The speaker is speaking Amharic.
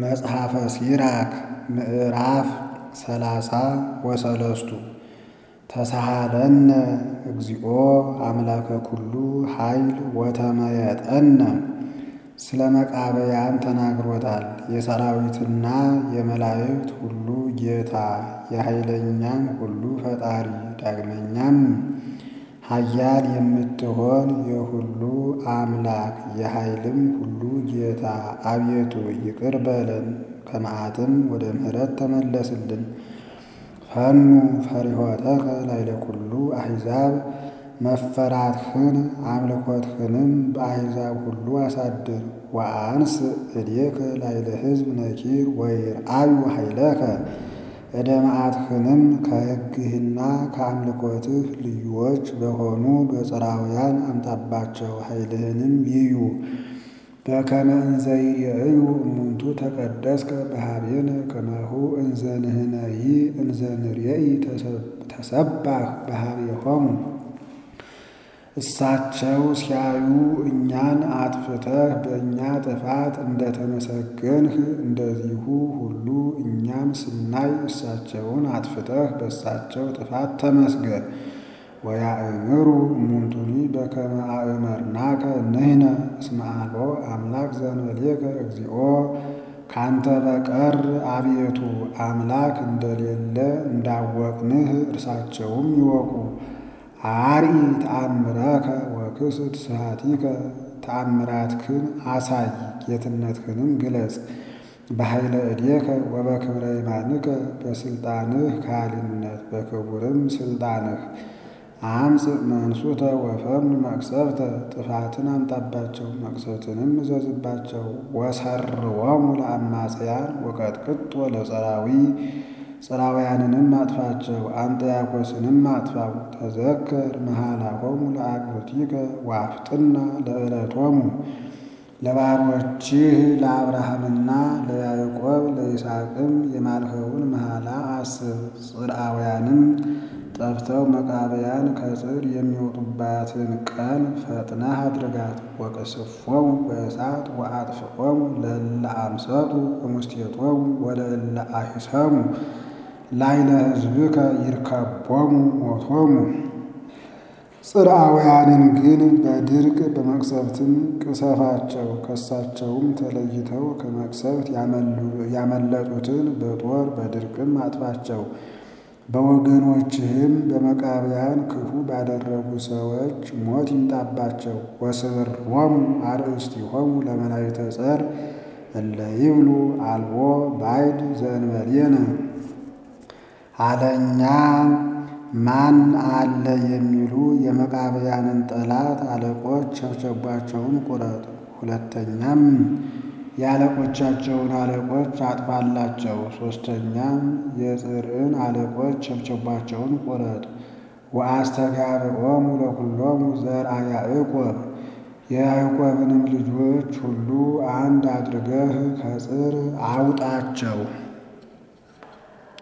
መጽሐፈ ሲራክ ምዕራፍ ሰላሳ ወሰለስቱ ተሳሃለነ እግዚኦ አምላከ ኩሉ ኃይል ወተመየጠነ ስለ መቃብያን ተናግሮታል። የሰራዊትና የመላእክት ሁሉ ጌታ የኃይለኛም ሁሉ ፈጣሪ ዳግመኛም ኃያል የምትሆን የሁሉ አምላክ የኃይልም ሁሉ ጌታ አቤቱ ይቅር በለን ከመዓትም ወደ ምሕረት ተመለስልን። ፈኑ ፈሪሆተከ ላዕለ ኩሉ አሕዛብ መፈራትህን አምልኮትህንም በአሕዛብ ሁሉ አሳድር። ወአንስ እዴከ ላዕለ ሕዝብ ነኪር ወይርአዩ ኃይለከ ዕደ መዓትህንም ከሕግህና ከአምልኮትህ ልዩዎች በሆኑ በጽርዓውያን አምጣባቸው ኃይልህንም ይዩ። በከመ እንዘ ይርእዩ እሙንቱ ተቀደስከ በኀቤነ ከማሁ እንዘ ንሕነሂ እንዘ ንሬኢ ተሰባህ በኀቤሆሙ። እሳቸው ሲያዩ እኛን አጥፍተህ በእኛ ጥፋት እንደተመሰገንህ እንደዚሁ ሁሉ እኛም ስናይ እሳቸውን አጥፍተህ በእሳቸው ጥፋት ተመስገን። ወያእምሩ እሙንቱኒ በከመ አእመርናከ ንሕነ እስመ አልቦ አምላክ ዘእንበሌከ እግዚኦ ካንተ በቀር አቤቱ አምላክ እንደሌለ እንዳወቅንህ እርሳቸውም ይወቁ። አርኢ ተአምረከ ወክስት ስሓቲከ ተአምራትህን አሳይ ጌትነትህንም ግለጽ። በኃይለ እዴከ ወበክብረ የማንከ በስልጣንህ ካሊነት በክቡርም ስልጣንህ አምጽእ መንሱተ ወፈኑ መቅሰፍተ ጥፋትን አምጣባቸው መቅሰፍትንም እዘዝባቸው። ወሰርዎሙ ለአማጽያን ወቀጥቅጦ ለጸራዊ ጽራውያንንም አጥፋቸው አንጥያኮስንም አጥፋው። ተዘከር መሃላሆሙ ለአግብርቲከ ወአፍጥና ለዕለቶሙ ለባሮችህ ለአብርሃምና ለያዕቆብ ለይስሐቅም የማልኸውን መሐላ አስብ። ጽርዓውያንም ጠፍተው መቃብያን ከጽር የሚወጡባትን ቀን ፈጥነህ አድርጋት። ወቅስፎሙ በእሳት ወአጥፍኦሙ ለእለ አምሰጡ እሙስቴቶሙ ወለእለ አሂሰሙ ላዕለ ሕዝብከ ይርከቦሙ ሞቶሙ። ጽርዓውያንን ግን በድርቅ በመቅሰፍትም ቅሰፋቸው። ከሳቸውም ተለይተው ከመቅሰፍት ያመለጡትን በጦር በድርቅም አጥፋቸው። በወገኖችህም በመቃብያን ክፉ ባደረጉ ሰዎች ሞት ይምጣባቸው። ወስብርዎሙ አርእስቲሆሙ ለመላእክተ ጸር እለ ይብሉ አልቦ ባዕድ ዘእንበሌነ አለኛ ማን አለ የሚሉ የመቃብያንን ጠላት አለቆች ቸብቸባቸውን ቁረጥ። ሁለተኛም የአለቆቻቸውን አለቆች አጥፋላቸው። ሦስተኛም የጽርዕን አለቆች ቸብቸባቸውን ቁረጥ። ወአስተጋብኦሙ ለኵሎሙ ዘርአ ያዕቆብ የያዕቆብንም ልጆች ሁሉ አንድ አድርገህ ከጽር አውጣቸው።